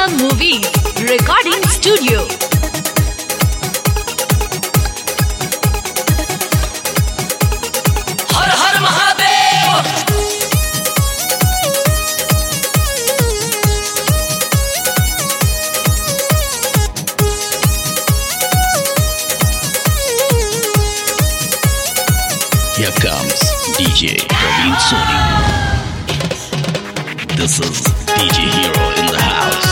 Movies Recording Studio. Har Har Mahadev Here comes DJ Praveen Soni. This is DJ Hero in the house.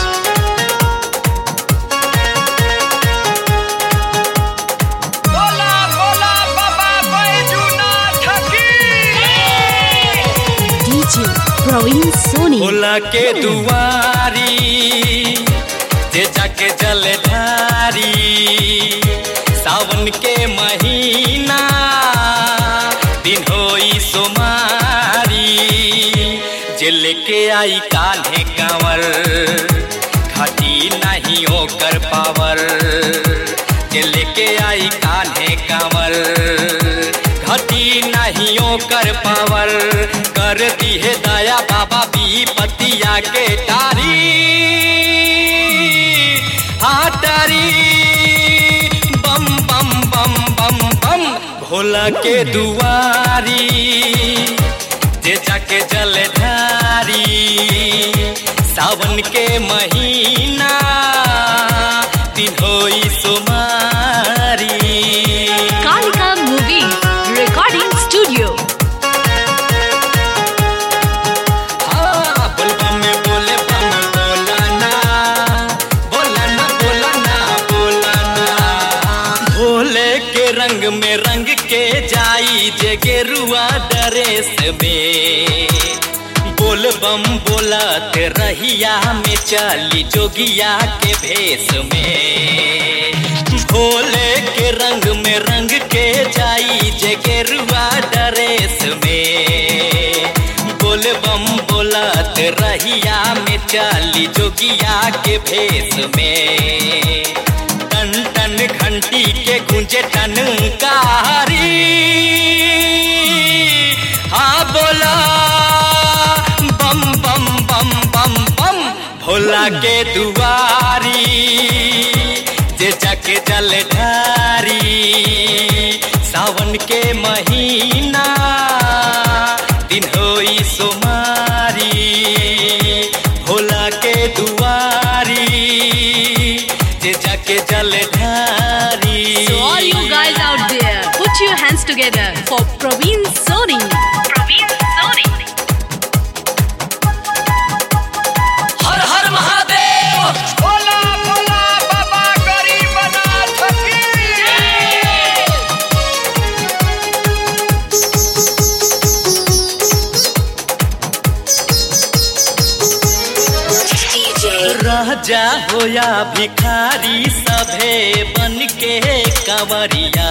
बोला बोला बाबा बैजूनाथ की DJ Praveen Soni. Bhola के दुआरी जे जाके जल ढारी सावन के महीना दिन होई सोमारी जे लेके आई कान्हे कांवर घाटी नहीं ओकर पावर जे लेके आई कान्हे कांवर घटी नहीं ओकर पावर कर दी है दया बाबा पतिया के तारी हाँ तारी बम बम बम बम बम भोला के दुआरी जे जाके जल ढारी सावन के महीना दिन होई सुमारी Kalika Movies Recording Studio. हाँ, बुलबम में बोले बम बोलाना, बोलाना, बोलाना, बोलाना। भोले के रंग में रंग के जाई जे गेरुआ ड्रेस में बोल बम बोलत रहिया में चली जोगिया के भेष में भोले के रंग में रंग के जाई जे गेरुआ ड्रेस में बोल बम बोलत रहिया में चली जोगिया के भेष में टन टन घंटी के गुंजे टनकारी हाँ बोला बम बम बम बम बम भोला के दुआरी जे जाके जल ढारी सावन के महीना दिन होई सोमारी भोला के दुआरी जे जाके जल ढारी So all you guys out there, put your hands together for Praveen Soni. Praveen Soni. हर हर महादेव बोला बोला बाबा गरीबनाथ की राजा होया भिखारी सभे बन के कंवरिया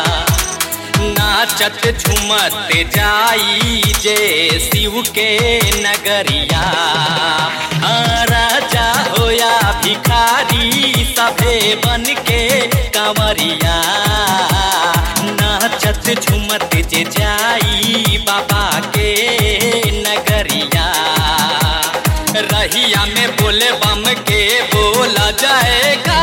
नाचत झुमत जाई जे शिव के नगरिया हाँ, राजा होया भिखारी सभे बन के कंवरिया नाचत झुमत जे जाई बाबा के नगरिया रहिया में बोले बम के बोला जाएगा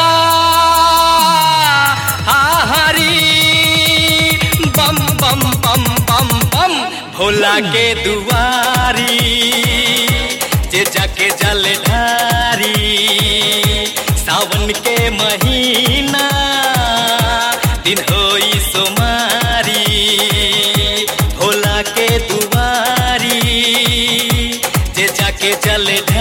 हा हरी बम बम बम बम बम भोला के दुआरी जे जाके जल ढारी सावन के महीना दिन होई सोमारी भोला के दुआरी जे जाके जल ढारी